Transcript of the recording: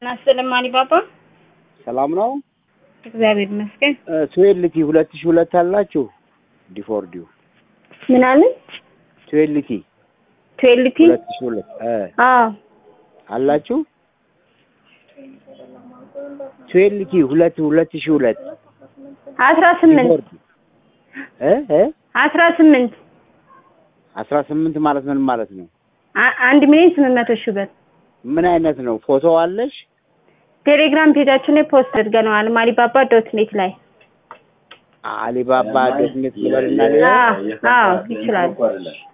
ናስልም አሊባባ ሰላም ነው። እግዚአብሔር ይመስገን። ትዌልቲ ሁለት ሺህ ሁለት አላችሁ? ዲፎርዲው ምን አለን? ትዌልቲ ትዌልቲ ሁለት ሺህ ሁለት እ አዎ አላችሁ? ትዌልቲ ሁለት ሁለት ሺህ ሁለት አስራ ስምንት ዲፎርዲ እ እ አስራ ስምንት አስራ ስምንት ማለት ምን ማለት ነው? አ- አንድ ሚሊዮን ስምንት መቶ ሺህ ብር ምን አይነት ነው? ፎቶ አለሽ? ቴሌግራም ፔጃችን ላይ ፖስት አድርገነዋል። ማሊባባ ዶት ኔት ላይ አሊባባ ዶት ኔት ልበልና ሌላ አዎ አዎ ይችላል።